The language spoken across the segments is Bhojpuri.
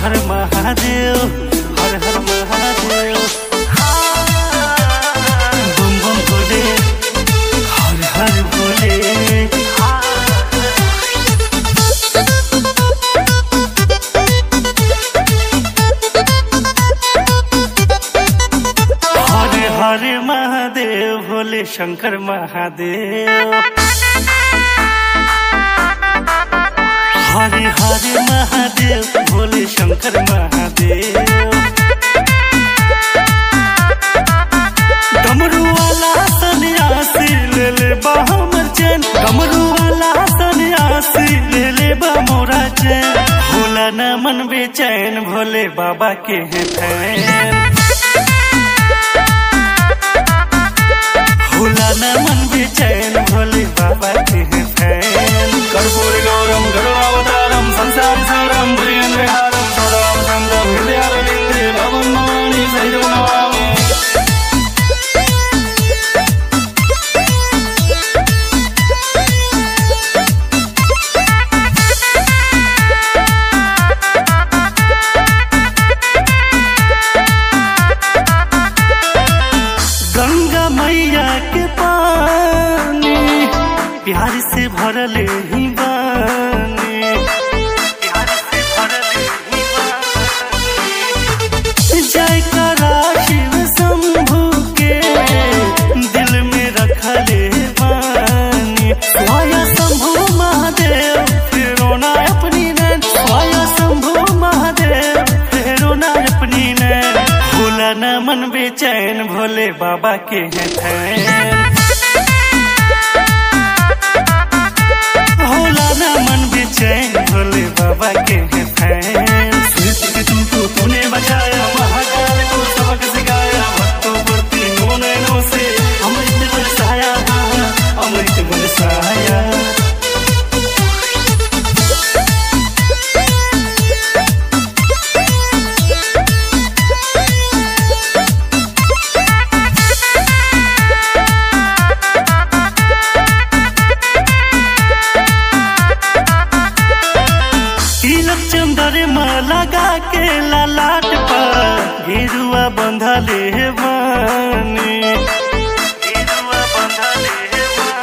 हर महादेव हर हर महादेव बम बम भोले हर हर भोले हरे हरे महादेव भोले शंकर महादेव हरे हरे महादेव भोले शंकर महादेव डमरू वाला सन्यासी ले ले बा हमर चैन डमरू वाला सन्यासी ले ले बा मोरा चैन भोला न मन बेचैन भोले बाबा के हैं फैन भोला न मन बेचैन भोले बाबा के हैं फैन कर्पूर गौरम गरुड़ावतारम संसार सारम प्रियंद्रहारम सदाम संगम हृदयारविंदे भवन माणि सहितं नमामि गंगा मैया के पानी प्यार से भरले ही बानी प्यार से भरले ही बानी जय करा शिव शंभु के दिल में रखले बानी स्वाया शंभु महादेव फेरो ना अपनी नैन स्वाया शंभु महादेव फेरो ना अपनी नैन भोला न मन बेचैन भोले बाबा के हैं फैन भोला न मन बेचैन भोले बाबा के हैं फैन सृष्टि के तुमको तूने बचाया महाकाल को सबक सिखाया भक्तों पर तीनों नैनों से अमृत बरसाया अमृत बरसाया तिलक चंदर लगा के ललाट पर गिरुआ बंधले बानी गिरुआ बंधले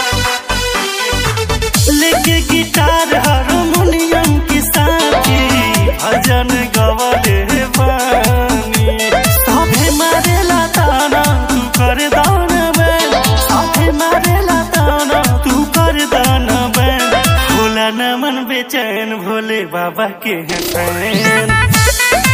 बानी। लेके गिटार हारमोनियम की साथी भजन गवले बानी साथे मारेला ताना तू कर दान बैन साथे मारेला ताना तू कर दान बैन भोला न मन बेचैन भोले बाबा के हैं फैन